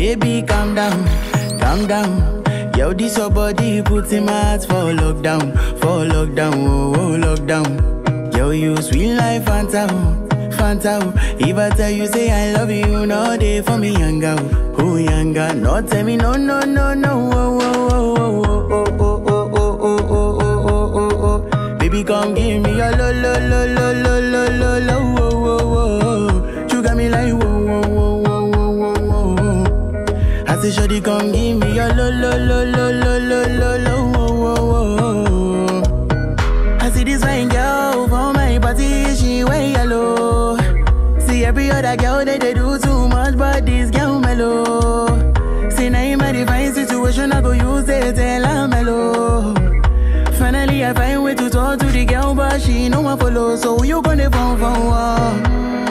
Baby, calm down, calm down. Yo, this your body put in my heart for lockdown, for lockdown, oh, oh lockdown. Yo, you sweet life, Fanta, oh, Fanta. oh. If I tell you say I love you, no day for me, young girl, oh young girl. No tell me no, no, no, no, oh, oh, oh, oh, oh, oh, oh, oh, oh, oh, oh, oh, oh, oh. Baby, come give me your lo, lo, lo, lo, lo, lo, lo, lo, oh, oh, oh. You got me like whoa, whoa, whoa, whoa, whoa, whoa, whoa. I say, Shorty, come give me your lo lo lo lo lo lo lo lo wo wo wo. I see this fine girl for my party, she wear yellow. See every other girl they, they do too much, but this girl mellow. See now in my divine situation, I go use it tell her mellow. Finally, I find way to talk to the girl, but she no one follow. So you gonna phone for one?